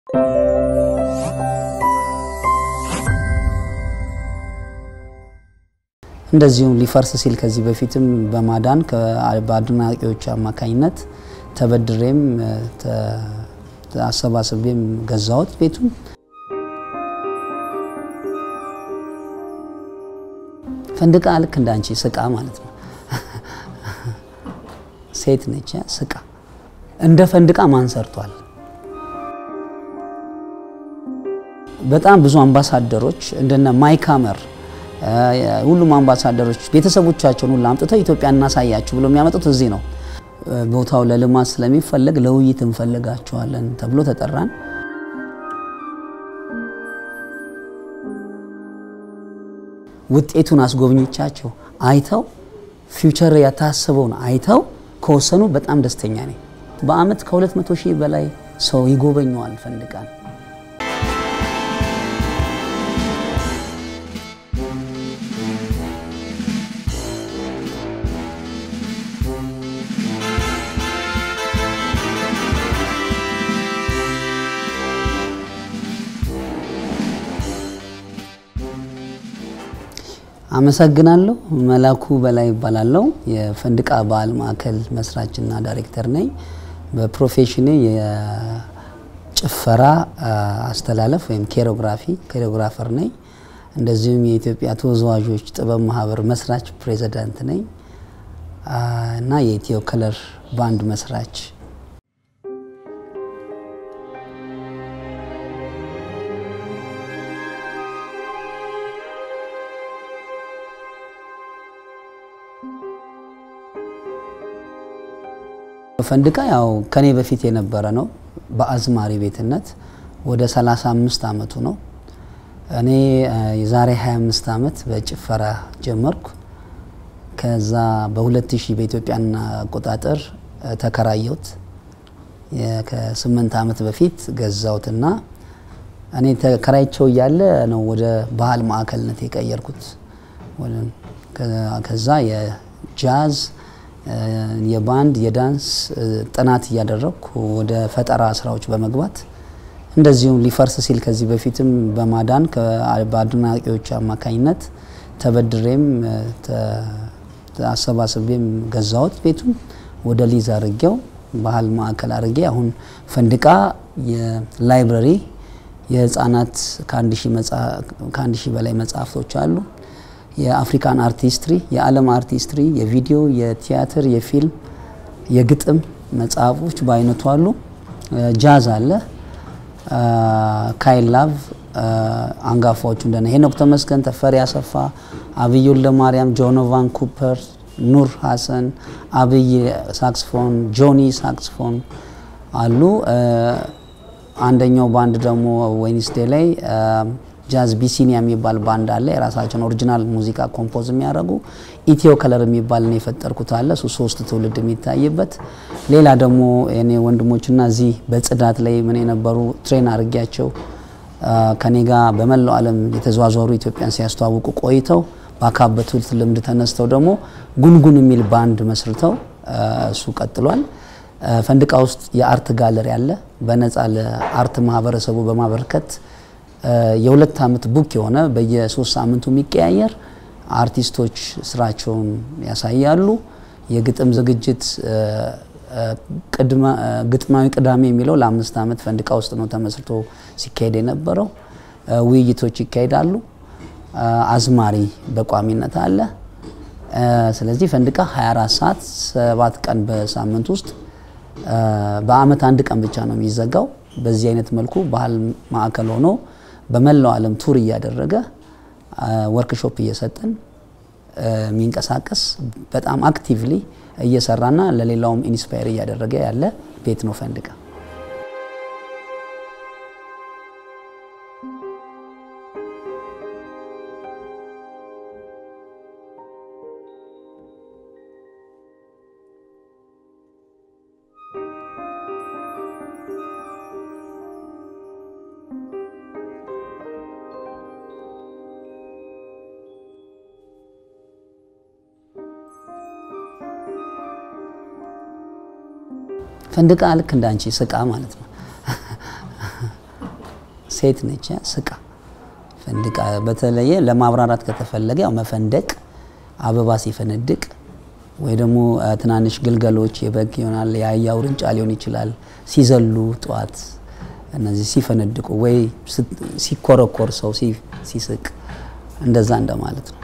እንደዚሁም ሊፈርስ ሲል ከዚህ በፊትም በማዳን በአድናቂዎች አማካኝነት ተበድሬም አሰባስቤም ገዛሁት ቤቱን። ፈንድቃ ልክ እንዳንቺ ስቃ ማለት ነው። ሴት ነች ስቃ። እንደ ፈንድቃ ማን ሰርቷል? በጣም ብዙ አምባሳደሮች እንደነ ማይካመር ሁሉም አምባሳደሮች ቤተሰቦቻቸውን ሁሉ አምጥተው ኢትዮጵያ እናሳያችሁ ብሎ የሚያመጡት እዚህ ነው። ቦታው ለልማት ስለሚፈለግ ለውይይት እንፈልጋቸዋለን ተብሎ ተጠራን። ውጤቱን አስጎብኞቻቸው አይተው ፊውቸር ያታሰበውን አይተው ከወሰኑ በጣም ደስተኛ ነኝ። በአመት ከ200 ሺህ በላይ ሰው ይጎበኘዋል ፈንድቃን። አመሰግናለሁ። መላኩ በላይ ይባላለሁ። የፈንድቃ ባህል ማዕከል መስራችና ዳይሬክተር ነኝ። በፕሮፌሽኔ የጭፈራ አስተላለፍ ወይም ኬሮግራፊ ኬሮግራፈር ነኝ። እንደዚሁም የኢትዮጵያ ተወዛዋዦች ጥበብ ማህበር መስራች ፕሬዚዳንት ነኝ እና የኢትዮ ከለር ባንድ መስራች ፈንድቃ ያው ከኔ በፊት የነበረ ነው። በአዝማሪ ቤትነት ወደ 35 አመቱ ነው። እኔ የዛሬ 25 አመት በጭፈራ ጀመርኩ። ከዛ በ2000 በኢትዮጵያን አቆጣጠር ተከራየሁት። ከስምንት አመት በፊት ገዛሁትና እኔ ተከራይቸው እያለ ነው ወደ ባህል ማዕከልነት የቀየርኩት። ከዛ የጃዝ የባንድ የዳንስ ጥናት እያደረግኩ ወደ ፈጠራ ስራዎች በመግባት እንደዚሁም ሊፈርስ ሲል ከዚህ በፊትም በማዳን በአድናቂዎች አማካኝነት ተበድሬም አሰባስቤም ገዛሁት ቤቱን ወደ ሊዝ አድርጌው ባህል ማዕከል አድርጌ አሁን ፈንድቃ የላይብረሪ የህፃናት ከአንድ ሺህ በላይ መጽሐፍቶች አሉ። የአፍሪካን አርት ሂስትሪ፣ የዓለም አርት ሂስትሪ፣ የቪዲዮ፣ የቲያትር፣ የፊልም፣ የግጥም መጽሐፎች በአይነቱ አሉ። ጃዝ አለ። ካይል ላቭ አንጋፋዎቹ እንደነ ሄኖክ ተመስገን፣ ተፈሪ አሰፋ፣ አብይ ወልደማርያም፣ ጆኖቫን ኩፐር፣ ኑር ሀሰን፣ አብይ ሳክስፎን፣ ጆኒ ሳክስፎን አሉ። አንደኛው ባንድ ደግሞ ዌኒስዴ ላይ ጃዝ ቢሲኒያ የሚባል ባንድ አለ። የራሳቸውን ኦሪጂናል ሙዚቃ ኮምፖዝ የሚያደርጉ ኢትዮ ከለር የሚባል ነው የፈጠርኩት አለ። እሱ ሶስት ትውልድ የሚታይበት። ሌላ ደግሞ እኔ ወንድሞችና እዚህ በጽዳት ላይ ምን የነበሩ ትሬን አድርጊያቸው ከኔ ጋር በመላው ዓለም የተዘዋወሩ ኢትዮጵያን ሲያስተዋውቁ ቆይተው ባካበቱት ልምድ ተነስተው ደግሞ ጉንጉን የሚል ባንድ መስርተው እሱ ቀጥሏል። ፈንድቃ ውስጥ የአርት ጋለሪ አለ። በነፃ ለአርት ማህበረሰቡ በማበርከት የሁለት ዓመት ቡክ የሆነ በየሶስት ሳምንቱ የሚቀያየር አርቲስቶች ስራቸውን ያሳያሉ። የግጥም ዝግጅት ግጥማዊ ቅዳሜ የሚለው ለአምስት ዓመት ፈንድቃ ውስጥ ነው ተመስርቶ ሲካሄድ የነበረው። ውይይቶች ይካሄዳሉ። አዝማሪ በቋሚነት አለ። ስለዚህ ፈንድቃ 24 ሰዓት ሰባት ቀን በሳምንት ውስጥ በአመት አንድ ቀን ብቻ ነው የሚዘጋው። በዚህ አይነት መልኩ ባህል ማዕከል ሆኖ በመላው ዓለም ቱር እያደረገ ወርክሾፕ እየሰጠን የሚንቀሳቀስ በጣም አክቲቭሊ እየሰራና ለሌላውም ኢንስፓየር እያደረገ ያለ ቤት ነው ፈንድቃ። ፈንድቃ ልክ እንዳንቺ ስቃ ማለት ነው። ሴት ነች ስቃ ፈንድቃ በተለየ ለማብራራት ከተፈለገ ያው መፈንደቅ አበባ ሲፈነድቅ ወይ ደግሞ ትናንሽ ግልገሎች የበግ ይሆናል የአህያ ውርንጫ ሊሆን ይችላል ሲዘሉ ጠዋት እነዚህ ሲፈነድቁ ወይ ሲኮረኮር ሰው ሲስቅ እንደዛ እንደማለት ነው።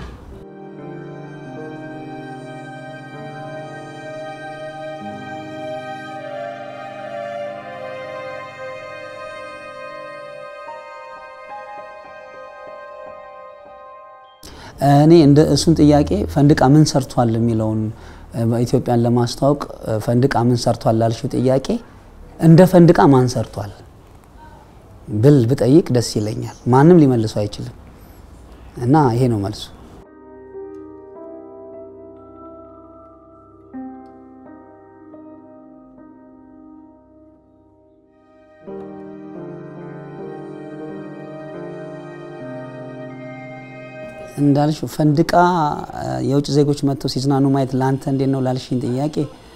እኔ እንደ እሱን ጥያቄ ፈንድቃ ምን ሰርቷል የሚለውን ኢትዮጵያን ለማስተዋወቅ ፈንድቃ ምን ሰርቷል ላልሽው ጥያቄ እንደ ፈንድቃ ማን ሰርቷል ብል ብጠይቅ ደስ ይለኛል። ማንም ሊመልሱ አይችልም እና ይሄ ነው መልሱ። እንዳልሽ ፈንድቃ የውጭ ዜጎች መጥተው ሲዝናኑ ማየት ለአንተ እንዴት ነው ላልሽኝ ጥያቄ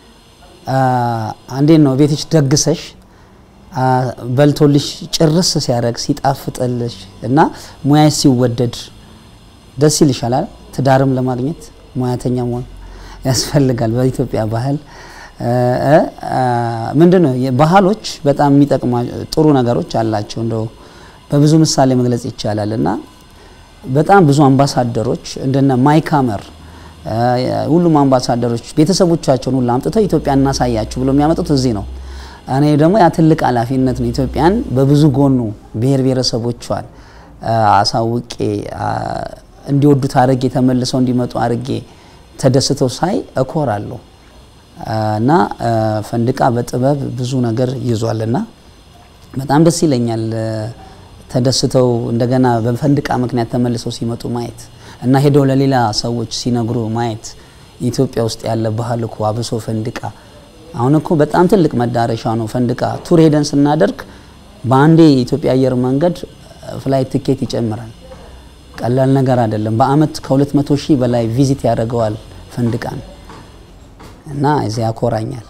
እንዴት ነው ቤትሽ ደግሰሽ በልቶልሽ ጭርስ ሲያደርግ ሲጣፍጥልሽ እና ሙያሽ ሲወደድ ደስ ይልሻላል። ትዳርም ለማግኘት ሙያተኛ መሆን ያስፈልጋል። በኢትዮጵያ ባህል ምንድን ነው ባህሎች በጣም የሚጠቅሙ ጥሩ ነገሮች አላቸው። እንደው በብዙ ምሳሌ መግለጽ ይቻላል እና በጣም ብዙ አምባሳደሮች እንደነ ማይካመር ሁሉም አምባሳደሮች ቤተሰቦቻቸውን ሁሉ አምጥተው ኢትዮጵያ እናሳያችሁ ብሎ የሚያመጡት እዚህ ነው። እኔ ደግሞ ያ ትልቅ ኃላፊነት ነው። ኢትዮጵያን በብዙ ጎኑ ብሔር ብሔረሰቦቿን አሳውቄ እንዲወዱት አድርጌ ተመልሰው እንዲመጡ አድርጌ ተደስተው ሳይ እኮራለሁ እና ፈንድቃ በጥበብ ብዙ ነገር ይዟልና በጣም ደስ ይለኛል። ተደስተው እንደገና በፈንድቃ ምክንያት ተመልሰው ሲመጡ ማየት እና ሄደው ለሌላ ሰዎች ሲነግሩ ማየት ኢትዮጵያ ውስጥ ያለ ባህል እኮ አብሶ ፈንድቃ አሁን እኮ በጣም ትልቅ መዳረሻ ነው። ፈንድቃ ቱር ሄደን ስናደርግ በአንዴ የኢትዮጵያ አየር መንገድ ፍላይት ትኬት ይጨምራል። ቀላል ነገር አይደለም። በአመት ከ200 ሺህ በላይ ቪዚት ያደርገዋል ፈንድቃን እና እዚያ ያኮራኛል።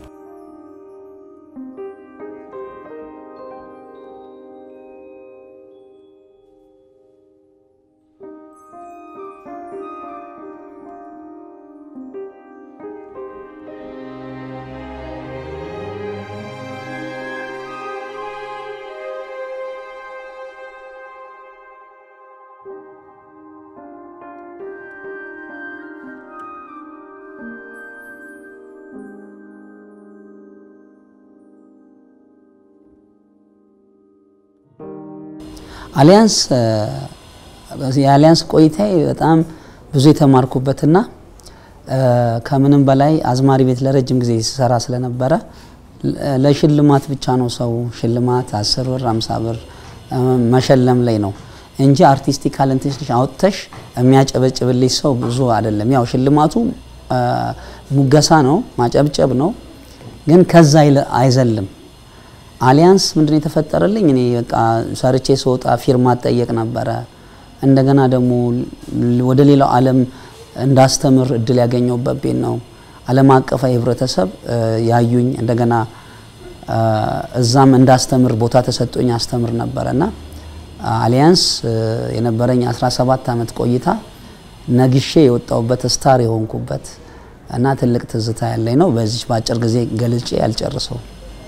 አሊያንስ የአሊያንስ ቆይታዬ በጣም ብዙ የተማርኩበትና ከምንም በላይ አዝማሪ ቤት ለረጅም ጊዜ ሲሰራ ስለነበረ ለሽልማት ብቻ ነው ሰው ሽልማት አስር ብር አምሳ ብር መሸለም ላይ ነው እንጂ አርቲስቲክ ታለንትሽ አውጥተሽ የሚያጨበጭብልሽ ሰው ብዙ አይደለም። ያው ሽልማቱ ሙገሳ ነው፣ ማጨብጨብ ነው፣ ግን ከዛ አይዘልም። አሊያንስ ምንድን የተፈጠረልኝ እኔ በቃ ሰርቼ ስወጣ ፊርማ ጠየቅ ነበረ። እንደገና ደግሞ ወደ ሌላው ዓለም እንዳስተምር እድል ያገኘሁበት ቤት ነው። ዓለም አቀፋዊ ህብረተሰብ ያዩኝ እንደገና እዛም እንዳስተምር ቦታ ተሰጦኝ አስተምር ነበረ እና አሊያንስ የነበረኝ 17 ዓመት ቆይታ ነግሼ የወጣሁበት ስታር የሆንኩበት እና ትልቅ ትዝታ ያለኝ ነው። በዚች በአጭር ጊዜ ገልጬ ያልጨርሰው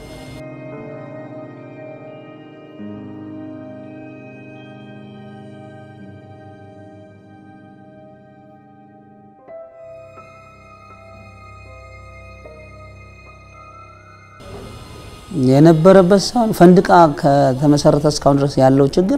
የነበረበት ሳይሆን ፈንድቃ ከተመሰረተ እስካሁን ድረስ ያለው ችግር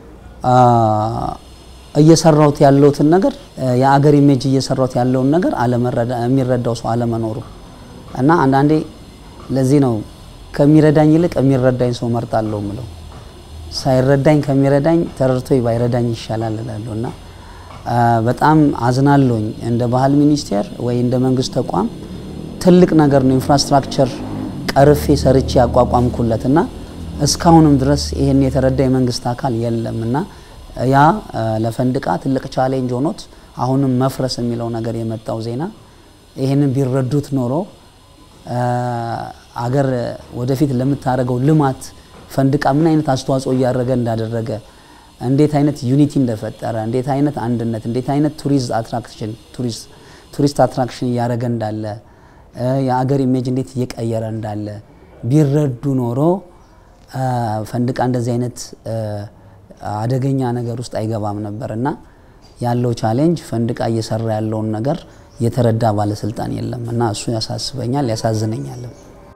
እየሰራሁት ያለውትን ነገር የአገር ኢሜጅ እየሰራሁት ያለውን ነገር የሚረዳው ሰው አለመኖሩ እና አንዳንዴ ለዚህ ነው ከሚረዳኝ ይልቅ የሚረዳኝ ሰው መርጣለሁ ምለው። ሳይረዳኝ ከሚረዳኝ ተረድቶ ባይረዳኝ ይሻላል እላለሁ እና በጣም አዝናለሁኝ። እንደ ባህል ሚኒስቴር ወይ እንደ መንግስት ተቋም ትልቅ ነገር ነው ኢንፍራስትራክቸር ቀርፌ ሰርቼ ያቋቋምኩለት እና እስካሁንም ድረስ ይህን የተረዳ የመንግስት አካል የለም እና ያ ለፈንድቃ ትልቅ ቻሌንጅ ሆኖት አሁንም መፍረስ የሚለው ነገር የመጣው ዜና ይህንን ቢረዱት ኖሮ አገር ወደፊት ለምታደርገው ልማት ፈንድቃ ምን አይነት አስተዋጽኦ እያደረገ እንዳደረገ እንዴት አይነት ዩኒቲ እንደፈጠረ እንዴት አይነት አንድነት እንዴት አይነት ቱሪስት አትራክሽን ቱሪስት አትራክሽን እያደረገ እንዳለ የአገር ኢሜጅ እንዴት እየቀየረ እንዳለ ቢረዱ ኖሮ ፈንድቃ እንደዚህ አይነት አደገኛ ነገር ውስጥ አይገባም ነበር እና ያለው ቻሌንጅ ፈንድቃ እየሰራ ያለውን ነገር የተረዳ ባለስልጣን የለም እና እሱ ያሳስበኛል፣ ያሳዝነኛልም።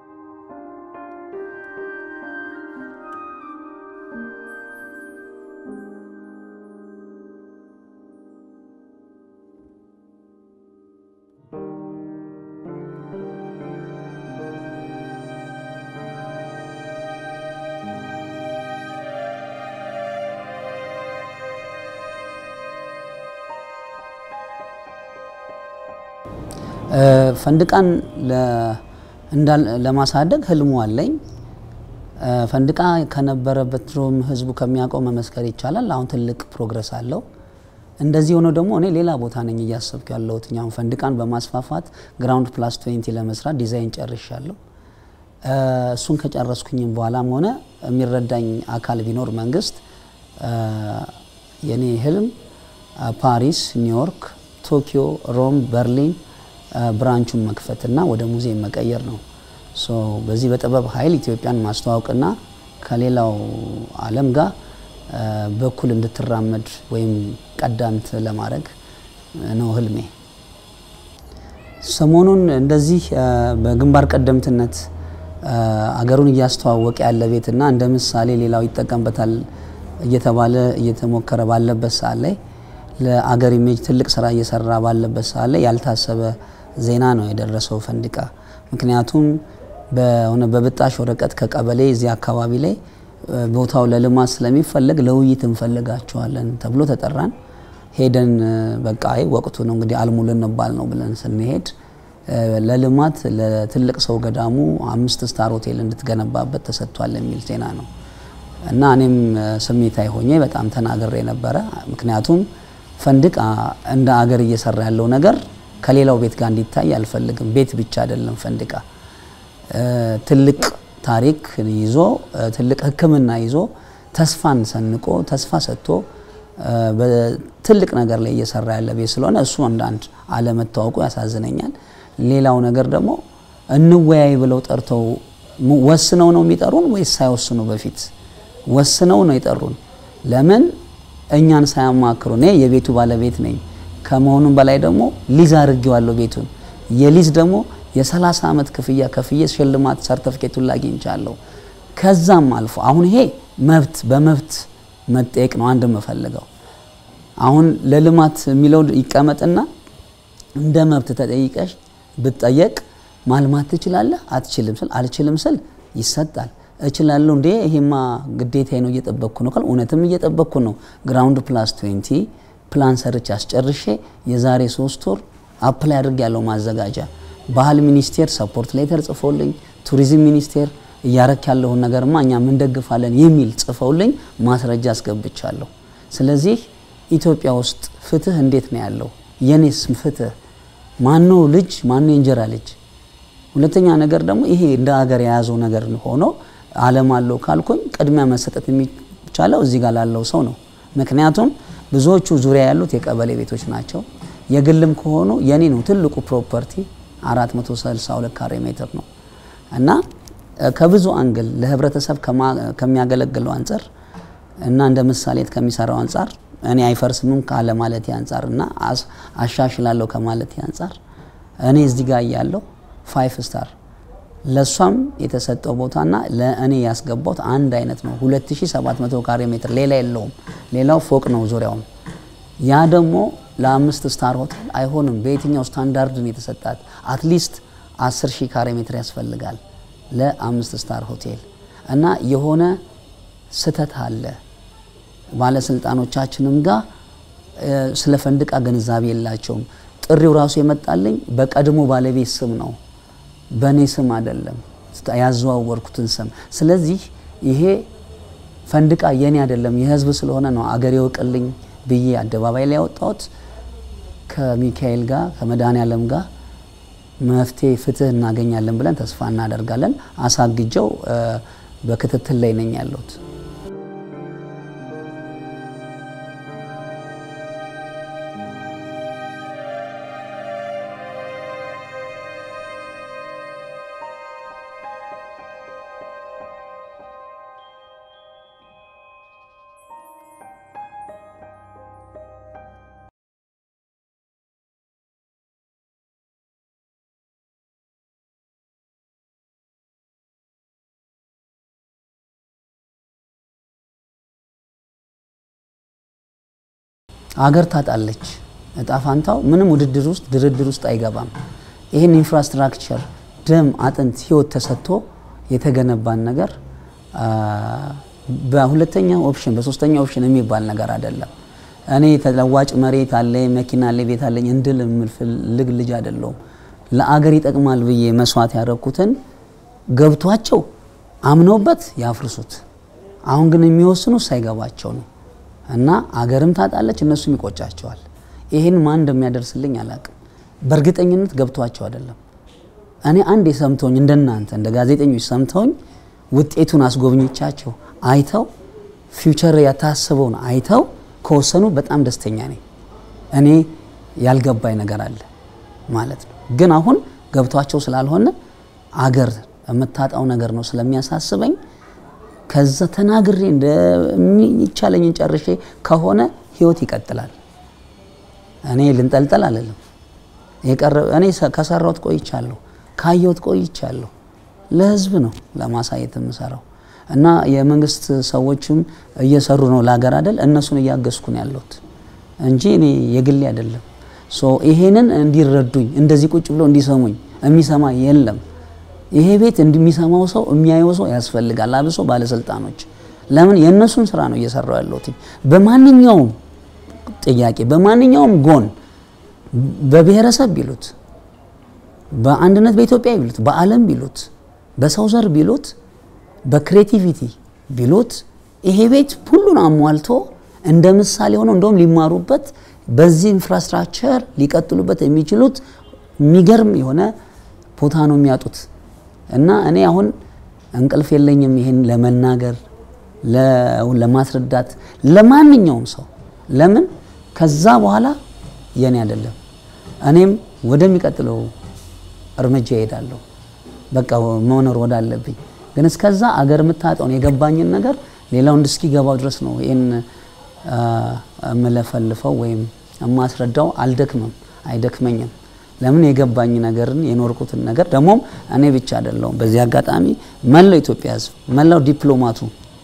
ፈንድቃን ለማሳደግ ህልሙ አለኝ። ፈንድቃ ከነበረበት ድሮም ህዝቡ ከሚያውቀው መመስከር ይቻላል። አሁን ትልቅ ፕሮግረስ አለው። እንደዚህ ሆኖ ደግሞ እኔ ሌላ ቦታ ነኝ እያሰብኩ ያለሁት። አሁን ፈንድቃን በማስፋፋት ግራውንድ ፕላስ ትዌንቲ ለመስራት ዲዛይን ጨርሻለሁ። እሱን ከጨረስኩኝም በኋላም ሆነ የሚረዳኝ አካል ቢኖር መንግስት፣ የኔ ህልም ፓሪስ፣ ኒውዮርክ፣ ቶኪዮ፣ ሮም፣ በርሊን ብራንቹን መክፈትና ወደ ሙዚየም መቀየር ነው። በዚህ በጥበብ ኃይል ኢትዮጵያን ማስተዋወቅና ከሌላው ዓለም ጋር በኩል እንድትራመድ ወይም ቀዳምት ለማድረግ ነው ህልሜ። ሰሞኑን እንደዚህ በግንባር ቀደምትነት አገሩን እያስተዋወቀ ያለ ቤትና እንደ ምሳሌ ሌላው ይጠቀምበታል እየተባለ እየተሞከረ ባለበት ሰዓት ላይ ለአገር ኢሜጅ ትልቅ ስራ እየሰራ ባለበት ሰዓት ላይ ያልታሰበ ዜና ነው የደረሰው ፈንድቃ። ምክንያቱም በሆነ በብጣሽ ወረቀት ከቀበሌ እዚህ አካባቢ ላይ ቦታው ለልማት ስለሚፈለግ ለውይይት እንፈልጋቸዋለን ተብሎ ተጠራን። ሄደን በቃ አይ ወቅቱ ነው እንግዲህ አልሙ ልንባል ነው ብለን ስንሄድ ለልማት ለትልቅ ሰው ገዳሙ አምስት ስታር ሆቴል እንድትገነባበት ተሰጥቷል የሚል ዜና ነው እና እኔም ስሜታዊ ሆኜ በጣም ተናግሬ ነበረ። ምክንያቱም ፈንድቃ እንደ አገር እየሰራ ያለው ነገር ከሌላው ቤት ጋር እንዲታይ አልፈልግም። ቤት ብቻ አይደለም ፈንድቃ ትልቅ ታሪክ ይዞ ትልቅ ሕክምና ይዞ ተስፋን ሰንቆ ተስፋ ሰጥቶ በትልቅ ነገር ላይ እየሰራ ያለ ቤት ስለሆነ እሱ አንዳንድ አለመታወቁ ያሳዝነኛል። ሌላው ነገር ደግሞ እንወያይ ብለው ጠርተው ወስነው ነው የሚጠሩን ወይስ ሳይወስኑ በፊት ወስነው ነው የጠሩን? ለምን እኛን ሳያማክሩ? እኔ የቤቱ ባለቤት ነኝ ከመሆኑም በላይ ደግሞ ሊዝ አድርጌዋለሁ ቤቱን። የሊዝ ደግሞ የ30 ዓመት ክፍያ ከፍዬ ሽልማት ሰርተፍኬቱን ላግኝቻለሁ። ከዛም አልፎ አሁን ይሄ መብት በመብት መጠየቅ ነው አንድ የምፈልገው። አሁን ለልማት የሚለው ይቀመጥና እንደ መብት ተጠይቀሽ ብጠየቅ ማልማት ትችላለህ አትችልም ስል አልችልም ስል ይሰጣል። እችላለሁ እንዴ ይሄማ ግዴታዬ ነው እየጠበቅኩ ነው ካል እውነትም እየጠበቅኩ ነው። ግራውንድ ፕላስ 20 ፕላን ሰርች አስጨርሼ የዛሬ ሶስት ወር አፕላይ አድርግ ያለው ማዘጋጃ ባህል ሚኒስቴር ሰፖርት ሌተር ጽፎልኝ ቱሪዝም ሚኒስቴር እያረክ ያለውን ነገርማ እኛም እንደግፋለን የሚል ጽፈውልኝ ማስረጃ አስገብቻለሁ። ስለዚህ ኢትዮጵያ ውስጥ ፍትህ እንዴት ነው ያለው? የኔስ ፍትህ ማነው ልጅ ማነው የእንጀራ ልጅ? ሁለተኛ ነገር ደግሞ ይሄ እንደ ሀገር የያዘው ነገር ሆኖ ዓለም አለው ካልኩኝ ቅድሚያ መሰጠት የሚቻለው እዚህ ጋር ላለው ሰው ነው። ምክንያቱም ብዙዎቹ ዙሪያ ያሉት የቀበሌ ቤቶች ናቸው። የግልም ከሆኑ የኔ ነው ትልቁ ፕሮፐርቲ 462 ካሬ ሜትር ነው እና ከብዙ አንግል ለህብረተሰብ ከሚያገለግለው አንጻር እና እንደ ምሳሌት ከሚሰራው አንጻር እኔ አይፈርስምም ካለ ማለት አንጻር እና አሻሽላለሁ ከማለት አንጻር እኔ እዚህ ጋር እያለሁ ፋይፍ ስታር ለእሷም የተሰጠው ቦታና ለእኔ ያስገባውት አንድ አይነት ነው። 2700 ካሬ ሜትር ሌላ የለውም። ሌላው ፎቅ ነው ዙሪያውም። ያ ደግሞ ለአምስት ስታር ሆቴል አይሆንም። በየትኛው ስታንዳርድ ነው የተሰጣት? አትሊስት 10 ሺህ ካሬ ሜትር ያስፈልጋል ለአምስት ስታር ሆቴል እና የሆነ ስህተት አለ። ባለስልጣኖቻችንም ጋር ስለ ፈንድቃ ግንዛቤ የላቸውም። ጥሪው ራሱ የመጣልኝ በቀድሞ ባለቤት ስም ነው፣ በእኔ ስም አይደለም ያዘዋወርኩትን ስም። ስለዚህ ይሄ ፈንድቃ የኔ አይደለም የህዝብ ስለሆነ ነው አገር ይወቅልኝ ብዬ አደባባይ ላይ ያወጣሁት። ከሚካኤል ጋር ከመድኃኔዓለም ጋር መፍትሄ ፍትህ እናገኛለን ብለን ተስፋ እናደርጋለን። አሳግጀው በክትትል ላይ ነኝ ያለሁት። አገር ታጣለች። እጣ ፋንታው ምንም ውድድር ውስጥ ድርድር ውስጥ አይገባም። ይህን ኢንፍራስትራክቸር ደም፣ አጥንት፣ ህይወት ተሰጥቶ የተገነባን ነገር በሁለተኛ ኦፕሽን በሶስተኛ ኦፕሽን የሚባል ነገር አይደለም። እኔ ተለዋጭ መሬት አለኝ፣ መኪና አለኝ፣ ቤት አለኝ እንድል የምፈልግ ልጅ አይደለሁም። ለአገር ይጠቅማል ብዬ መስዋዕት ያደረኩትን ገብቷቸው አምነውበት ያፍርሱት። አሁን ግን የሚወስኑ ሳይገባቸው ነው። እና አገርም ታጣለች፣ እነሱም ይቆጫቸዋል። ይህን ማን እንደሚያደርስልኝ አላቅም። በእርግጠኝነት ገብቷቸው አይደለም። እኔ አንድ የሰምተውኝ እንደናንተ እንደ ጋዜጠኞች ሰምተውኝ ውጤቱን አስጎብኝቻቸው አይተው ፊውቸር ያታስበውን አይተው ከወሰኑ በጣም ደስተኛ ነኝ። እኔ ያልገባኝ ነገር አለ ማለት ነው። ግን አሁን ገብቷቸው ስላልሆነ አገር የምታጣው ነገር ነው ስለሚያሳስበኝ ከዛ ተናግሬ እንደሚቻለኝን ጨርሼ ከሆነ ህይወት ይቀጥላል። እኔ ልንጠልጠል አልልም። እኔ ከሰራሁት ቆይቻለሁ፣ ካየሁት ቆይቻለሁ። ለህዝብ ነው ለማሳየት የምሰራው እና የመንግስት ሰዎችም እየሰሩ ነው ለሀገር አይደል፣ እነሱን እያገዝኩ ነው ያለሁት እንጂ እኔ የግሌ አይደለም። ይሄንን እንዲረዱኝ እንደዚህ ቁጭ ብሎ እንዲሰሙኝ የሚሰማ የለም። ይሄ ቤት እንደሚሰማው ሰው የሚያየው ሰው ያስፈልጋል። አብሶ ባለስልጣኖች ለምን የእነሱን ስራ ነው እየሰራው ያለሁት። በማንኛውም ጥያቄ በማንኛውም ጎን በብሔረሰብ ቢሉት፣ በአንድነት በኢትዮጵያ ቢሉት፣ በዓለም ቢሉት፣ በሰው ዘር ቢሉት፣ በክሬቲቪቲ ቢሉት ይሄ ቤት ሁሉን አሟልቶ እንደ ምሳሌ ሆነው እንደውም ሊማሩበት በዚህ ኢንፍራስትራክቸር ሊቀጥሉበት የሚችሉት የሚገርም የሆነ ቦታ ነው የሚያጡት። እና እኔ አሁን እንቅልፍ የለኝም ይሄን ለመናገር ለማስረዳት ለማንኛውም ሰው ለምን ከዛ በኋላ የኔ አይደለም። እኔም ወደሚቀጥለው እርምጃ እሄዳለሁ። በቃ መኖር ወዳለብኝ ግን እስከዛ አገር የምታጠውን የገባኝን ነገር ሌላው እስኪገባው ድረስ ነው ይህን የምለፈልፈው ወይም የማስረዳው። አልደክምም፣ አይደክመኝም። ለምን የገባኝ ነገርን የኖርኩትን ነገር ደግሞም እኔ ብቻ አይደለሁም። በዚህ አጋጣሚ መላው ኢትዮጵያ ሕዝብ መላው ዲፕሎማቱ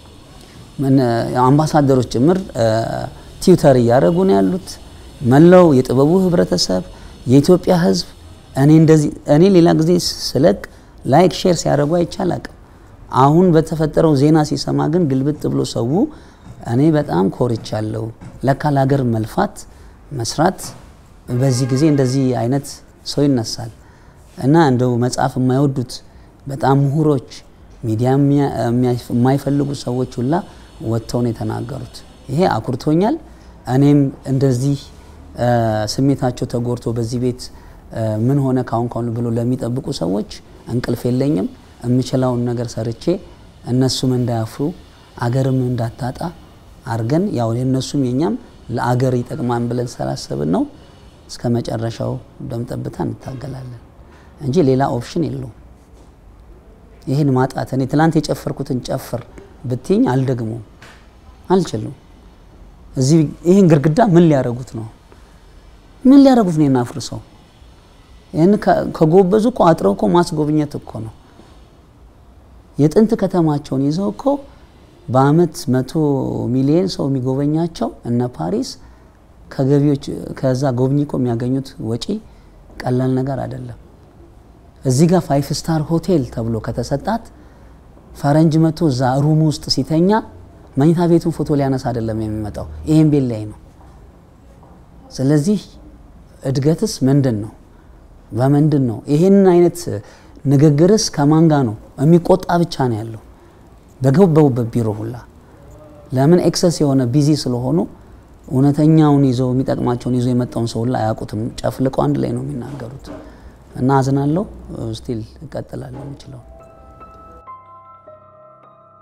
አምባሳደሮች ጭምር ቲዩተር እያደረጉ ነው ያሉት። መላው የጥበቡ ህብረተሰብ የኢትዮጵያ ሕዝብ እኔ እንደዚህ እኔ ሌላ ጊዜ ስለቅ ላይክ ሼር ሲያደርጉ አይቻል አቅም አሁን በተፈጠረው ዜና ሲሰማ ግን ግልብጥ ብሎ ሰው እኔ በጣም ኮርቻለሁ። ለካ ለሀገር መልፋት መስራት በዚህ ጊዜ እንደዚህ አይነት ሰው ይነሳል እና እንደው መጽሐፍ የማይወዱት በጣም ምሁሮች፣ ሚዲያ የማይፈልጉ ሰዎች ሁላ ወጥተው ነው የተናገሩት። ይሄ አኩርቶኛል። እኔም እንደዚህ ስሜታቸው ተጎድቶ በዚህ ቤት ምን ሆነ ካሁን ካሁን ብሎ ለሚጠብቁ ሰዎች እንቅልፍ የለኝም። የምችለውን ነገር ሰርቼ እነሱም እንዳያፍሩ አገርም እንዳታጣ አርገን ያው የእነሱም የኛም ለአገር ይጠቅማን ብለን ስላሰብን ነው እስከ መጨረሻው ደም ጠብታ እንታገላለን እንጂ ሌላ ኦፕሽን የለውም። ይህን ማጣት እኔ ትላንት የጨፈርኩትን ጨፍር ብትኝ አልደግሞም፣ አልችልም። እዚህ ይህን ግድግዳ ምን ሊያደርጉት ነው? ምን ሊያደርጉት ነው? እናፍርሰው። ይህን ከጎበዙ እኮ አጥረው እኮ ማስጎብኘት እኮ ነው። የጥንት ከተማቸውን ይዘው እኮ በአመት መቶ ሚሊዮን ሰው የሚጎበኛቸው እነ ፓሪስ ከገቢዎች ከዛ ጎብኚ እኮ የሚያገኙት ወጪ ቀላል ነገር አይደለም። እዚህ ጋር ፋይፍ ስታር ሆቴል ተብሎ ከተሰጣት ፈረንጅ መቶ እዛ ሩም ውስጥ ሲተኛ መኝታ ቤቱን ፎቶ ሊያነሳ አይደለም የሚመጣው፣ ይሄን ቤት ላይ ነው። ስለዚህ እድገትስ ምንድን ነው? በምንድን ነው? ይሄን አይነት ንግግርስ ከማን ጋ ነው? የሚቆጣ ብቻ ነው ያለው በገባውበት ቢሮ ሁላ። ለምን ኤክሰስ የሆነ ቢዚ ስለሆኑ እውነተኛውን ይዘው የሚጠቅማቸውን ይዞ የመጣውን ሰው ሁላ አያውቁትም። ጨፍልቀው አንድ ላይ ነው የሚናገሩት። እና አዝናለሁ። ስቲል እቀጥላለሁ የምችለው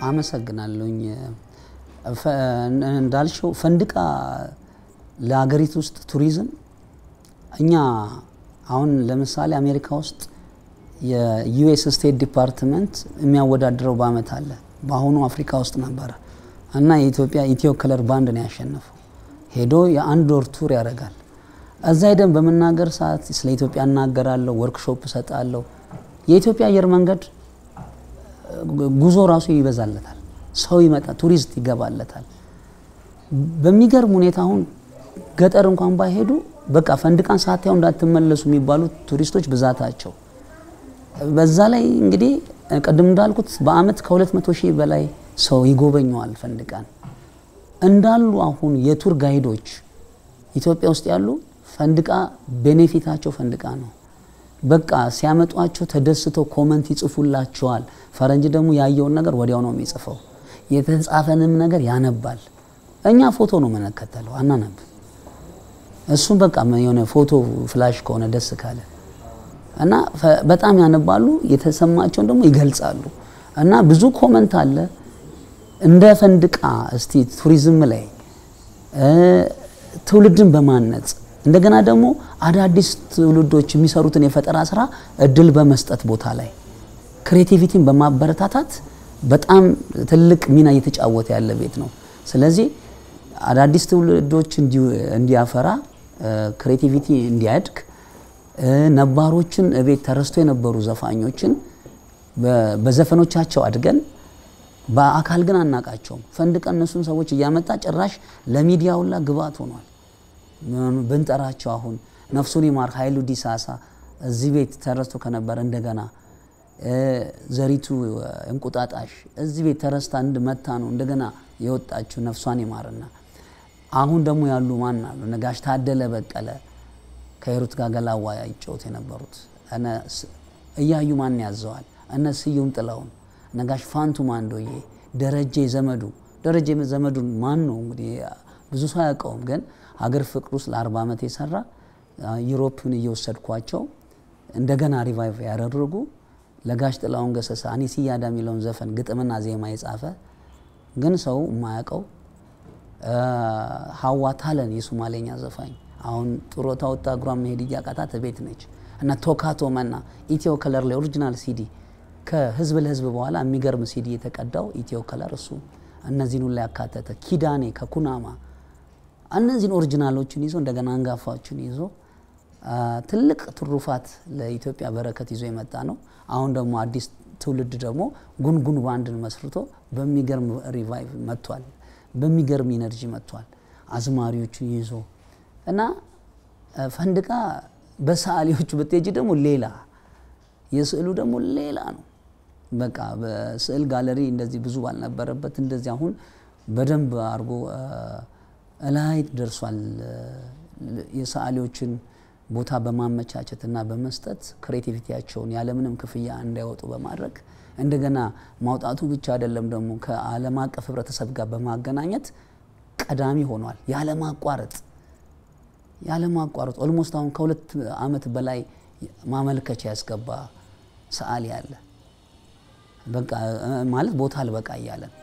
አመሰግናለሁኝ። እንዳልሽው ፈንድቃ ለሀገሪቱ ውስጥ ቱሪዝም እኛ አሁን ለምሳሌ አሜሪካ ውስጥ የዩኤስ ስቴት ዲፓርትመንት የሚያወዳድረው በአመት አለ። በአሁኑ አፍሪካ ውስጥ ነበረ እና የኢትዮጵያ ኢትዮ ከለር ባንድ ነው ያሸነፈው። ሄዶ የአንድ ወር ቱር ያደርጋል። እዛ ሄደን በመናገር ሰዓት ስለ ኢትዮጵያ እናገራለሁ፣ ወርክሾፕ እሰጣለሁ። የኢትዮጵያ አየር መንገድ ጉዞ ራሱ ይበዛለታል። ሰው ይመጣል፣ ቱሪስት ይገባለታል። በሚገርም ሁኔታ አሁን ገጠር እንኳን ባይሄዱ በቃ ፈንድቃን ሳታዩ እንዳትመለሱ የሚባሉ ቱሪስቶች ብዛታቸው በዛ ላይ እንግዲህ ቅድም እንዳልኩት በአመት ከ200 ሺህ በላይ ሰው ይጎበኘዋል ፈንድቃን። እንዳሉ አሁን የቱር ጋይዶች ኢትዮጵያ ውስጥ ያሉ ፈንድቃ ቤኔፊታቸው ፈንድቃ ነው። በቃ ሲያመጧቸው ተደስተው ኮመንት ይጽፉላቸዋል። ፈረንጅ ደግሞ ያየውን ነገር ወዲያው ነው የሚጽፈው። የተጻፈንም ነገር ያነባል። እኛ ፎቶ ነው የምንከተለው፣ አናነብ። እሱም በቃ የሆነ ፎቶ ፍላሽ ከሆነ ደስ ካለ እና በጣም ያነባሉ፣ የተሰማቸውን ደግሞ ይገልጻሉ። እና ብዙ ኮመንት አለ እንደ ፈንድቃ እስቲ ቱሪዝም ላይ ትውልድን በማነጽ እንደገና ደግሞ አዳዲስ ትውልዶች የሚሰሩትን የፈጠራ ስራ እድል በመስጠት ቦታ ላይ ክሬቲቪቲን በማበረታታት በጣም ትልቅ ሚና እየተጫወተ ያለ ቤት ነው። ስለዚህ አዳዲስ ትውልዶች እንዲያፈራ ክሬቲቪቲ እንዲያድግ ነባሮችን እቤት ተረስቶ የነበሩ ዘፋኞችን በዘፈኖቻቸው አድገን በአካል ግን አናቃቸውም። ፈንድቃ እነሱን ሰዎች እያመጣ ጭራሽ ለሚዲያ ሁላ ግብዓት ሆኗል። ብንጠራቸው አሁን ነፍሱን ይማር ኃይሉ ዲሳሳ እዚህ ቤት ተረስቶ ከነበረ እንደገና ዘሪቱ እንቁጣጣሽ እዚህ ቤት ተረስታ እንድመታ ነው እንደገና የወጣችው ነፍሷን ይማርና አሁን ደግሞ ያሉ ማን አሉ? ነጋሽ ታደለ በቀለ ከሂሩት ጋር ገላዋ ይጫወቱ የነበሩት እያዩ ማን ያዘዋል? እነ ስዩም ጥላውን፣ ነጋሽ ፋንቱ ማንዶዬ፣ ደረጀ ዘመዱ። ደረጀ ዘመዱን ማን ነው እንግዲህ ብዙ ሰው አያውቀውም፣ ግን ሀገር ፍቅር ውስጥ ለአርባ ዓመት የሰራ ዩሮፕን እየወሰድኳቸው እንደገና ሪቫይቭ ያደረጉ ለጋሽ ጥላውን ገሰሰ አኔ ሲያዳ የሚለውን ዘፈን ግጥምና ዜማ የጻፈ ግን ሰው የማያውቀው ሀዋ ታለን የሶማሌኛ ዘፋኝ አሁን ጡረታ ወጣ እግሯን መሄድ እያቃታት ቤት ነች። እና ቶካቶ መና ኢትዮ ከለር ላይ ኦሪጂናል ሲዲ ከህዝብ ለህዝብ በኋላ የሚገርም ሲዲ የተቀዳው ኢትዮ ከለር እሱ እነዚህን ሁላ ያካተተ ኪዳኔ ከኩናማ እነዚህን ኦሪጂናሎችን ይዞ እንደገና አንጋፋዎችን ይዞ ትልቅ ትሩፋት ለኢትዮጵያ በረከት ይዞ የመጣ ነው። አሁን ደግሞ አዲስ ትውልድ ደግሞ ጉንጉን ባንድን መስርቶ በሚገርም ሪቫይቭ መጥቷል። በሚገርም ኢነርጂ መጥቷል። አዝማሪዎቹን ይዞ እና ፈንድቃ በሰዓሊዎቹ ብትሄጂ ደግሞ ሌላ የስዕሉ ደግሞ ሌላ ነው። በቃ በስዕል ጋለሪ እንደዚህ ብዙ ባልነበረበት እንደዚህ አሁን በደንብ አድርጎ እላይ ደርሷል። የሰዓሊዎችን ቦታ በማመቻቸት እና በመስጠት ክሬቲቪቲያቸውን ያለምንም ክፍያ እንዳይወጡ በማድረግ እንደገና ማውጣቱ ብቻ አይደለም ደግሞ ከዓለም አቀፍ ህብረተሰብ ጋር በማገናኘት ቀዳሚ ሆኗል። ያለማቋረጥ ያለማቋረጥ ኦልሞስት አሁን ከሁለት ዓመት በላይ ማመልከቻ ያስገባ ሰዓሊ አለ። በቃ ማለት ቦታ አልበቃ እያለን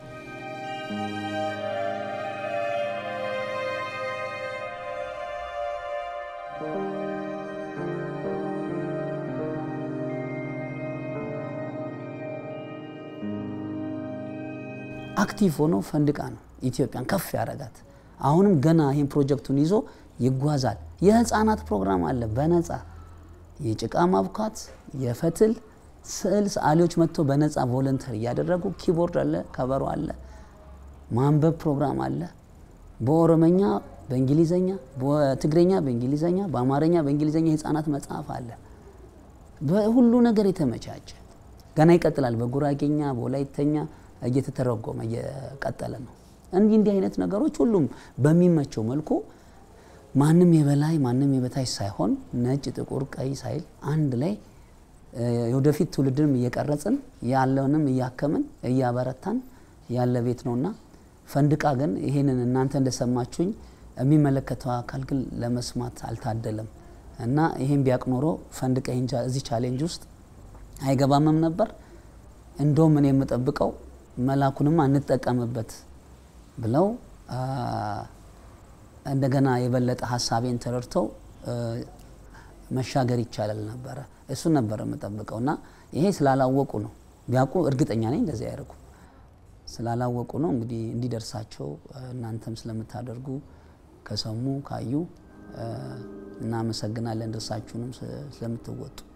አክቲቭ ሆኖ ፈንድቃ ነው ኢትዮጵያን ከፍ ያደረጋት። አሁንም ገና ይህን ፕሮጀክቱን ይዞ ይጓዛል። የህፃናት ፕሮግራም አለ በነፃ የጭቃ ማብኳት፣ የፈትል ስዕል ሰዓሊዎች መጥተው በነፃ ቮለንተር እያደረጉ ኪቦርድ አለ፣ ከበሮ አለ፣ ማንበብ ፕሮግራም አለ። በኦሮመኛ፣ በእንግሊዘኛ፣ በትግረኛ፣ በእንግሊዘኛ፣ በአማርኛ፣ በእንግሊዘኛ የህፃናት መጽሐፍ አለ። በሁሉ ነገር የተመቻቸ ገና ይቀጥላል። በጉራጌኛ፣ በወላይተኛ እየተተረጎመ እየቀጠለ ነው። እንዲህ እንዲህ አይነት ነገሮች ሁሉም በሚመቸው መልኩ ማንም የበላይ ማንም የበታች ሳይሆን ነጭ፣ ጥቁር፣ ቀይ ሳይል አንድ ላይ የወደፊት ትውልድንም እየቀረጽን ያለውንም እያከምን እያበረታን ያለ ቤት ነውና ፈንድቃ ግን ይህንን እናንተ እንደሰማችሁኝ የሚመለከተው አካል ግን ለመስማት አልታደለም እና ይህን ቢያቅ ኖሮ ፈንድቃ እዚህ ቻሌንጅ ውስጥ አይገባምም ነበር። እንደውም እኔ የምጠብቀው መላኩንማ እንጠቀምበት ብለው እንደገና የበለጠ ሀሳቤን ተረድተው መሻገር ይቻላል ነበረ። እሱን ነበረ የምጠብቀው እና ይሄ ስላላወቁ ነው። ቢያውቁ እርግጠኛ ነኝ እንደዚህ አያደርጉ። ስላላወቁ ነው እንግዲህ እንዲደርሳቸው እናንተም ስለምታደርጉ ከሰሙ ካዩ እናመሰግናለን። ድርሳችሁንም ስለምትወጡ